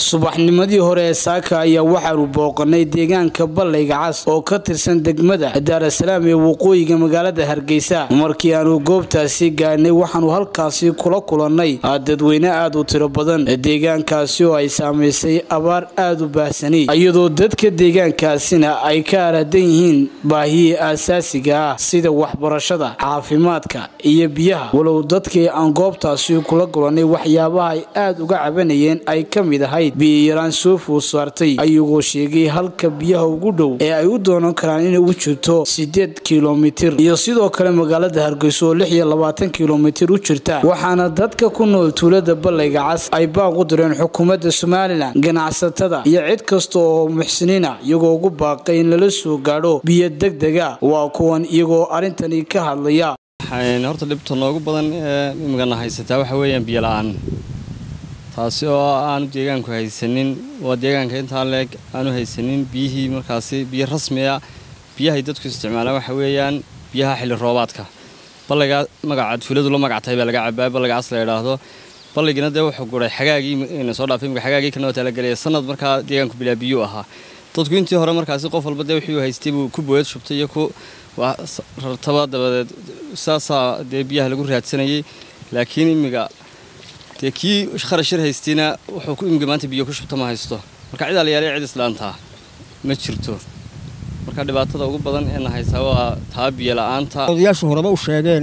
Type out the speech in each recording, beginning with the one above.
subaxnimadii hore ee saaka ayaa waxaanu booqanay deegaanka ballayga cas oo ka tirsan degmada daarasalaam ee waqooyiga magaalada hargeysa markii aanu goobtaasi gaadhnay waxaanu halkaasi kula kulannay dadweyne aad u tiro badan deegaankaasi oo ay saamaysay abaar aad u baahsani iyadoo dadka deegaankaasina ay ka aradan yihiin baahiyii aasaasiga ah sida waxbarashada caafimaadka iyo biyaha walow dadkii aan goobtaasi kula kulannay waxyaabaha ay aad uga cabanayeen ay ka mid ahayd biyayaraan soo food saartay ayagoo sheegay halka biyaha ugu dhow ee ay u doonan karaan inay u jirto sideed kilomitir iyo sidoo kale magaalada hargeyso oo lix iyo labaatan kilomitir u jirta waxaana dadka ku nool tuulada ballayga cas ay baaq u direen xukuumadda somalilan ganacsatada iyo cid kasta oo muxsiniina iyagoo ugu baaqay in lala soo gaadho biyo degdega waa kuwan iyagoo arrintani ka hadlaya horta dhibta noogu badan ee imigana haysataa waxa weeyaan biyo la-aan taasi oo aanu deegaanku haysanin waa deegaanka intaa leeg aanu haysanin biyihii markaasi biyo rasmiya biyahay dadku isticmaalaan waxa weeyaan biyaha xilli roobaadka ballaygaa magaca tuuladu la magactahay baa laga cabaa ballaygaas la idhaahdo balligina dee wuxuu guray xagaagii soo dhaafay imika xagaagii kanoo talagelaya sanad markaa deegaanku bilaa biyuu ahaa dadku intii hore markaasi qof walba dee wixii haystay buu ku booyad shubtay iyo ku rartaba dabadeed saasaa dee biyaha lagu raadsanayay laakiin imiga dee kii kharash yar haystayna wuxuu imiga maanta biyo ku shubta ma haysto marka cidaa la yaalay cid islaantaa ma jirto marka dhibaatada ugu badan ee na haysaa waa taa biyo la-aanta odayaashu horeba u sheegeen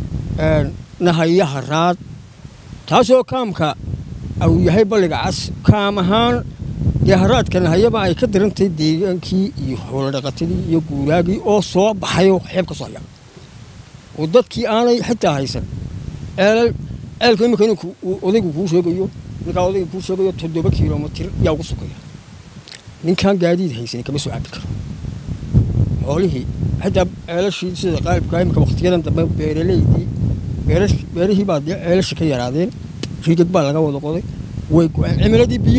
nahayaha raad taasoo kaamka uu yahay balliga cas kaam ahaan dee haraadka nahayaba ay ka darantahay deegaankii iyo hooladhaqatadii iyo guuraagii oo soo baxayoo xeeb ka soo haya oo dadkii aanay xitaa haysan ceelal ceelka imika ninku odaygu kuu sheegayo ninkaa odayga kuu sheegayo toddoba kilomitir yaa ugu sukaya ninkaan gaadiid haysan kama soo cabi karo xoolihii xitaa ceelashii sida qaalibka imika wakhtiyadan dambe beeraleydii beerihii baa dee ceelasha ka yaraadeen riigag baa laga wada qoday way go-een cimiladii biyo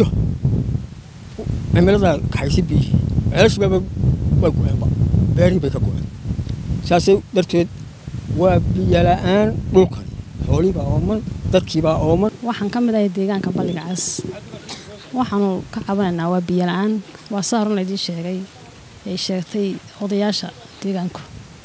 cimiladaa kaxaysay biyihii ceelashii baaba waa go-eenba beerihii bay ka go-een saasay darteed waa biyola-aan dhulkan xoolihii baa ooman dadkii baa ooman waxaan ka mid ahay deegaanka balliga cas waxaanu ka cabanaynaa waa biyo la-aan waa saa horun laydii sheegay ay sheegtay odayaasha deegaanku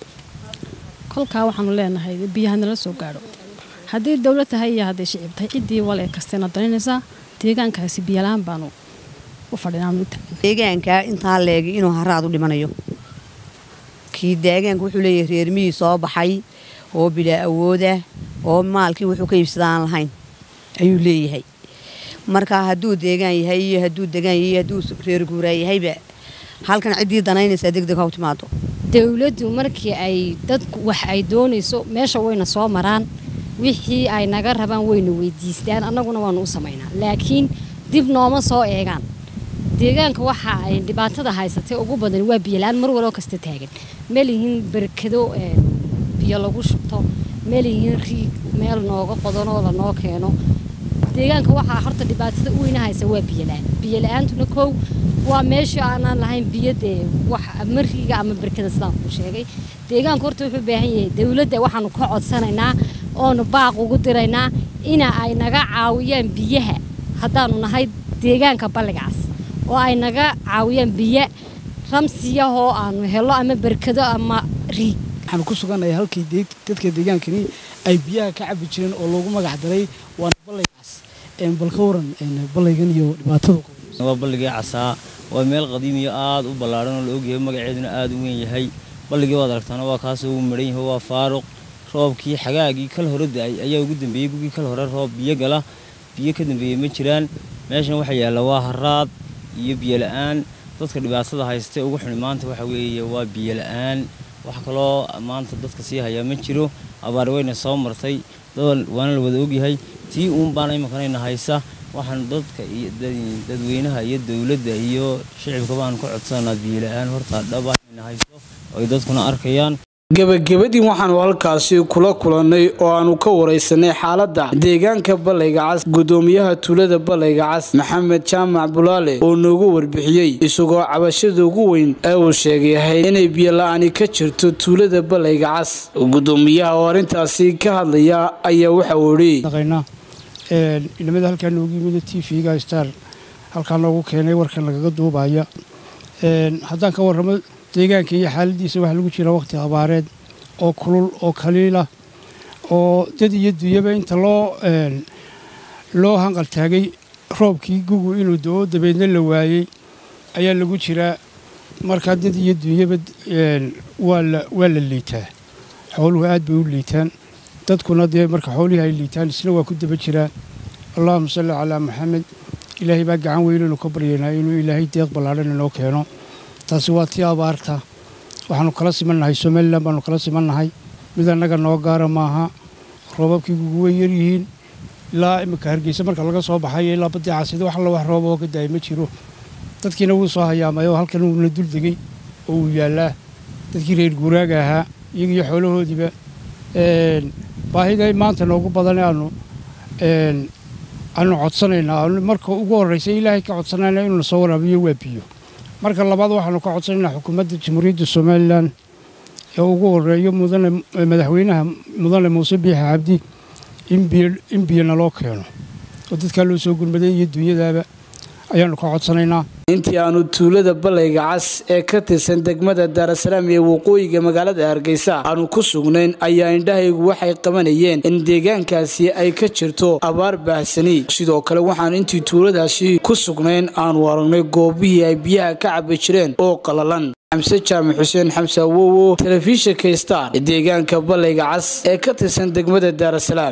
kolkaa waxaanu leenahay biyaha nala soo gaadho haddii dowlad tahay iyo hadday shicib tahay ciddii wale kasteena daninaysaa deegaankaasi biyola-aan baanu u fadhinadeegaanka intaa leegay inuu haraad u dhimanayo kii deegaanka wuxuu leeyahay reermihii soo baxay oo bilaa awoodah oo maalkii wuxuu ka iibsada aan lahayn ayuu leeyahay marka hadduu deegaan yahay iyo hadduu degaan yahay hadduu reer guuraa yahayba halkan ciddii danaynaysaa degdeg ha u timaado dowladdu markii ay dadku wax ay doonayso meesha wayna soo maraan wixii ay naga rabaan wayna weydiistaan annaguna waanu u samaynaa laakiin dib nooma soo eegaan deegaanka waxa ay dhibaatada haysatay ugu badan waa biyola-aan mar waloo kasta taagan melihiin berkado biyo lagu shubto melihiin riig meel nooga qodanoo lanoo keeno deegaanka waxaa horta dhibaatada u weyna haysa waa biyola-aan biyola-aantuna kow waa meesha aanaan lahayn biyo dee wax ama riiga ama berkada sidaan kuu sheegay deegaanka horta wuxuu baahan yahay dowladda waxaanu ka codsanaynaa oonu baaq ugu diraynaa ina ay naga caawiyaan biyaha haddaanu nahay deegaanka balligaas oo ay naga caawiyaan biyo ramsiyahoo aanu helo ama berkado ama riig waxaanu ku sugannahay halkii dadka deegaankani ay biyaha ka cabi jireen oo loogu magac daray waana ballaygaas bal ka waran ballaygan iyo dhibaatada waa balligii casaa waa meel qadiimiyo aad u ballaadhan oo la ogyahay magaceeduna aad u weyn yahay balligii waad aragtaana waa kaasoo uu maran yahay waa faaruq roobkii xagaagii kal hore da-ay ayaa ugu dambeeyey gugii kal hore roob biyo gala biyo ka dambeeyey ma jiraan meeshan waxa yaalla waa haraad iyo biyo la-aan dadka dhibaatada haystay ugu xuni maanta waxa weeye waa biyo la-aan wax kaloo maanta dadka sii hayaa ma jiro abaar weyna soo martay waana la wada ogyahay tii uun baana imankanayna haysa waxaan dadka iyo dadweynaha iyo dowladda iyo shicibka baanu ka codsananaa biyola-aan horta dhaba inayna hayso oo ay dadkuna arkayaan gebagabadii waxaanu halkaasi kula kulannay oo aanu ka waraysanay xaaladda deegaanka ballayga cas gudoomiyaha tuulada ballayga cas maxamed jaamac bulaale oo noogu warbixiyey isagoo cabashada ugu weyn ee uu sheegayahay inay biyola-ani ka jirto tuulada ballayga cas gudoomiyaha oo arrintaasi ka hadlaya ayaa waxa uu idhi inamada halkaa noogu yimid t v-ga star halkaa noogu keenay warkan lagaga duubaya haddaan ka warramo deegaanka iyo xaaladiisa waxaa lagu jira waqti abaareed oo kulul oo kaliila oo dad iyo dunyaba inta loo loo hanqal taagay roobkii gugu inuu do-o dabeedna la waayey ayaa lagu jiraa markaa dad iyo dunyaba waa la liitaa xooluhu aad bay u liitaan dadkuna dee marka xoolihii ay liitaan isna waa ku daba jiraa allahuma salli calaa maxamed ilaahay baa gacan weynaynu ka baryaynaa inuu ilaahay deeq ballaadhan inoo keeno taasi waa tii abaarta waxaanu kala simannahay somalilan baanu kala simannahay mid annaga noo gaara maaha roobabkii gugu way yaryihiin ilaa imika hargeysa marka laga soo baxay ilaa baddii casida wax alla wax rooba oo ka daaya ma jiro dadkiina wuu soo hayaamay oo halkan uuna dul degay oo uu yaallaa dadkii reer guuraaga ahaa iyagiyo xoolahoodiiba baahida maanta noogu badan aanu aanu codsanaynaa marka ugu horreysa ilaahay ka codsanayna inuu na soo waraabiyo waa biyo marka labaad waxaanu ka codsanaynaa xukuumadda jamhuuriyadda somalilan ee ugu horeeyo mudane madaxweynaha mudane muuse biixi cabdi in biyo naloo keeno oo dadkaa loo soo gurmaday iyo dunyadaaba ayaanu ka codsanaynaa intii aanu tuulada ballayga cas ee ka tirsan degmada daarasalaam iyo waqooyiga magaalada hargeysa aanu ku sugnayn ayaa indhahaygu waxay qabanayeen in deegaankaasi ay ka jirto abaar baahsani sidoo kale waxaan intii tuuladaasi ku sugnayn aanu aragnay goobihii ay biyaha ka cabi jireen oo qalalan xamse jaamac xuseen xamse awowo telefishinka star ee deegaanka ballayga cas ee ka tirsan degmada daarasalaam